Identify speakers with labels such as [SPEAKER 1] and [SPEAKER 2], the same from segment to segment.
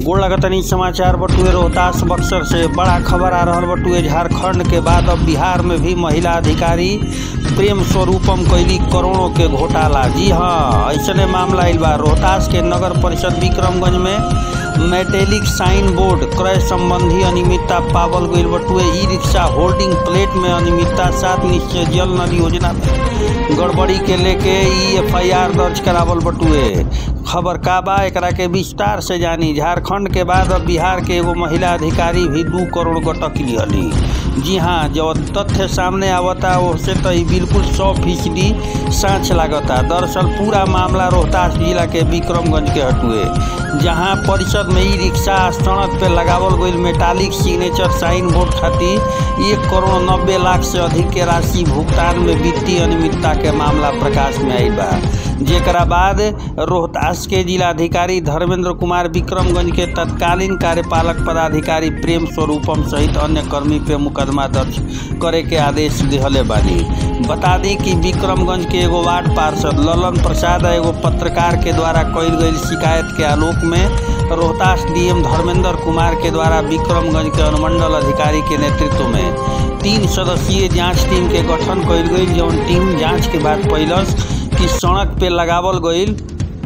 [SPEAKER 1] गोड़ लगतनी समाचार बटुए रोहतास बक्सर से बड़ा खबर आ रहल बटुए झारखंड के बाद अब बिहार में भी महिला अधिकारी प्रेम स्वरूपम कैली करोड़ों के घोटाला जी हाँ ऐसने मामला आइल बा रोहतास के नगर परिषद विक्रमगंज में मेटेलिक साइन बोर्ड क्रय संबंधी अनियमितता पावल गईल बटुए ई रिक्शा होल्डिंग प्लेट में अनियमितता सात निश्चय जल नल योजना में गड़बड़ी के लेके ई एफआईआर दर्ज करावल बटुए खबर का बा एकरा के विस्तार से जानी झारखंड के बाद अब बिहार के एगो महिला अधिकारी भी दू करोड़ गटक लिहली जी हाँ जब तथ्य सामने आवता उससे तो ई बिल्कुल सौ फीसदी साँच लागता दरअसल पूरा मामला रोहतास जिला के विक्रमगंज के हटुए जहाँ परिषद में ई रिक्शा सड़क पे लगावल गईल मेटालिक सिग्नेचर साइन बोर्ड खातिर एक करोड़ नब्बे लाख से अधिक के राशि भुगतान में वित्तीय अनियमितता के मामला प्रकाश में आयल बा जेकरा बाद रोहतास के जिलाधिकारी धर्मेंद्र कुमार विक्रमगंज के तत्कालीन कार्यपालक पदाधिकारी प्रेम स्वरूपम सहित अन्य कर्मी पे मुकदमा दर्ज करे के आदेश दिहले बानी बता दी कि विक्रमगंज के एगो वार्ड पार्षद ललन प्रसाद एगो पत्रकार के द्वारा कईल गई शिकायत के आलोक में रोहतास डीएम धर्मेंद्र कुमार के द्वारा विक्रमगंज के अनुमंडल अधिकारी के नेतृत्व में तीन सदस्यीय जांच टीम के गठन कईल गई जौन टीम जांच के बाद पैलस कि सड़क पे लगावल गईल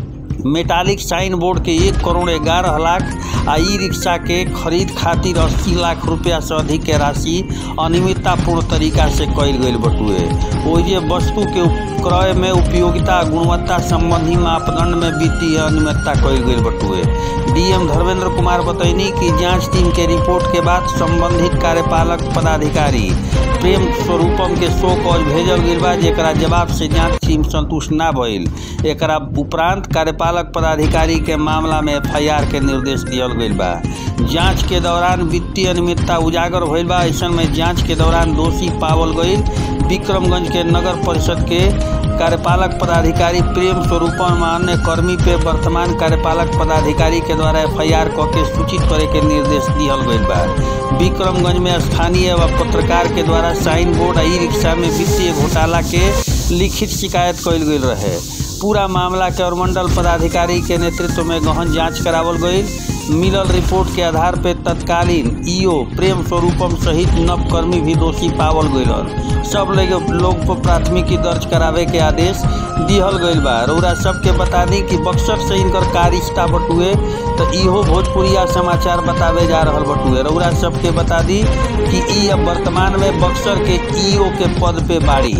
[SPEAKER 1] मेटालिक साइन बोर्ड के एक करोड़ ग्यारह लाख आ ई रिक्शा के खरीद खातिर अस्सी लाख रुपया से अधिक के राशि अनियमिततापूर्ण तरीका से कईल गईल बटुए ओजे वस्तु के क्रय में उपयोगिता गुणवत्ता संबंधी मापदंड में वित्तीय अनियमितता कईल गईल बटुए डीएम धर्मेंद्र कुमार बतैनी कि जांच टीम के रिपोर्ट के बाद संबंधित कार्यपालक पदाधिकारी प्रेम स्वरूपम के शो कॉज भेजल गईल बा जेकरा जवाब से जांच टीम संतुष्ट ना भइल एकरा उपरांत कार्यपालक पदाधिकारी के मामला में एफआईआर के निर्देश दियल गईल बा जांच के दौरान वित्तीय अनियमितता उजागर भइल बा ऐसन में जांच के दौरान दोषी पावल गईल विक्रमगंज के नगर परिषद के कार्यपालक पदाधिकारी प्रेम स्वरूपम अन्य कर्मी पे वर्तमान कार्यपालक पदाधिकारी के द्वारा एफआईआर क के सूचित करे के निर्देश दिहल गईल बा विक्रमगंज में स्थानीय व पत्रकार के द्वारा साइन बोर्ड ई रिक्शा में वित्तीय घोटाला के लिखित शिकायत कईल गईल रहे पूरा मामला के अनुमंडल पदाधिकारी के नेतृत्व में गहन जांच करावल गईल मिलल रिपोर्ट के आधार पर तत्कालीन ईओ प्रेम स्वरूपम सहित नव कर्मी भी दोषी पावल गईल सब लोग लोग पर प्राथमिकी दर्ज करावे के आदेश दिहल गईल बा रउरा सबके बता दी कि बक्सर से इनकर का रिश्ता बटुए तो इहो भोजपुरिया समाचार बतावे जा रहल बटुए रउरा सबके बता दी कि ई अब वर्तमान में बक्सर के ईओ के पद पे बाड़ी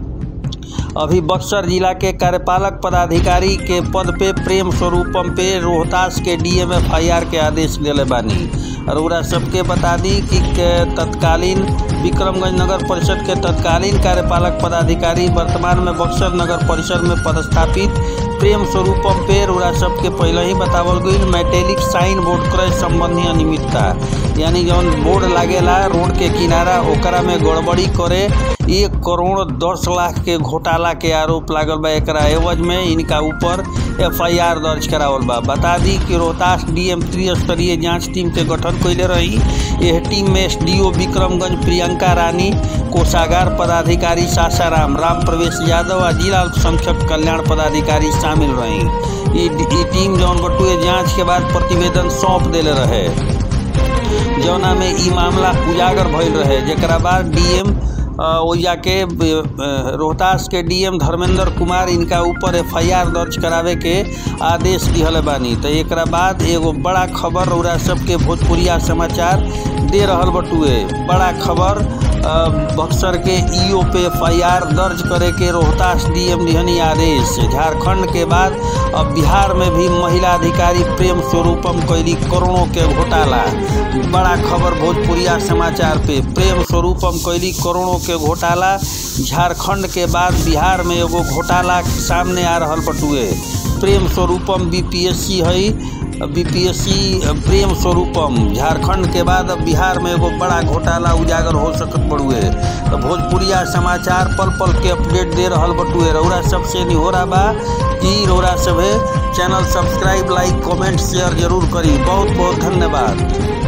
[SPEAKER 1] अभी बक्सर जिला के कार्यपालक पदाधिकारी के पद पे प्रेम स्वरूपम पे रोहतास के डीएम एफ आई आर के आदेश दिले बानी रउरा सबके बता दी कि के तत्कालीन विक्रमगंज नगर परिषद के तत्कालीन कार्यपालक पदाधिकारी वर्तमान में बक्सर नगर परिषद में पदस्थापित प्रेम स्वरूपम पे रउरा सबके पहले ही बतावल गई मेटेलिक साइन बोर्ड क्रय संबंधी अनियमितता यानी जौन बोर्ड लागेला रोड के किनारा ओकरा में गड़बड़ी करे एक करोड़ दस लाख के घोटाला के आरोप लागल बा एकरा एवज में इनका ऊपर एफआईआर दर्ज करावल बा बता दी कि रोहतास डीएम त्रिस्तरीय जांच टीम के गठन कैले रही यह टीम में एसडीओ विक्रमगंज प्रियंका रानी कोषागार पदाधिकारी सासाराम राम प्रवेश यादव आ जिला अल्पसंख्यक कल्याण पदाधिकारी शामिल रही ई टीम जौन बटुए जांच के बाद प्रतिवेदन सौंप देले रहे जौना में ई मामला उजागर भइल रहे जेकरा बाद डीएम ओइजा के रोहतास के डीएम धर्मेंद्र कुमार इनका ऊपर एफआईआर दर्ज करावे के आदेश दिहल बानी तो एक बाद एगो बड़ा खबर रउरा सबके भोजपुरिया समाचार दे रहल बटुए बड़ा खबर बक्सर के ईओ पे एफआईआर दर्ज करे के रोहतास डीएम दिहनी आदेश झारखंड के बाद अब बिहार में भी महिला अधिकारी प्रेम स्वरूपम कैली करोड़ों के घोटाला बड़ा खबर भोजपुरिया समाचार पे प्रेम स्वरूपम कैली करोड़ों के घोटाला झारखंड के बाद बिहार में एगो घोटाला सामने आ रहल बटुए प्रेम स्वरूपम बीपीएससी है बीपीएससी प्रेम स्वरूपम झारखंड के बाद अब बिहार में एगो बड़ा घोटाला उजागर हो सकत बड़ुए तो भोजपुरिया समाचार पल पल के अपडेट दे रहल बटुए रउरा सबसे निहोरा बा कि रउरा सभे channel subscribe like comment share जरूर करी बहुत बहुत धन्यवाद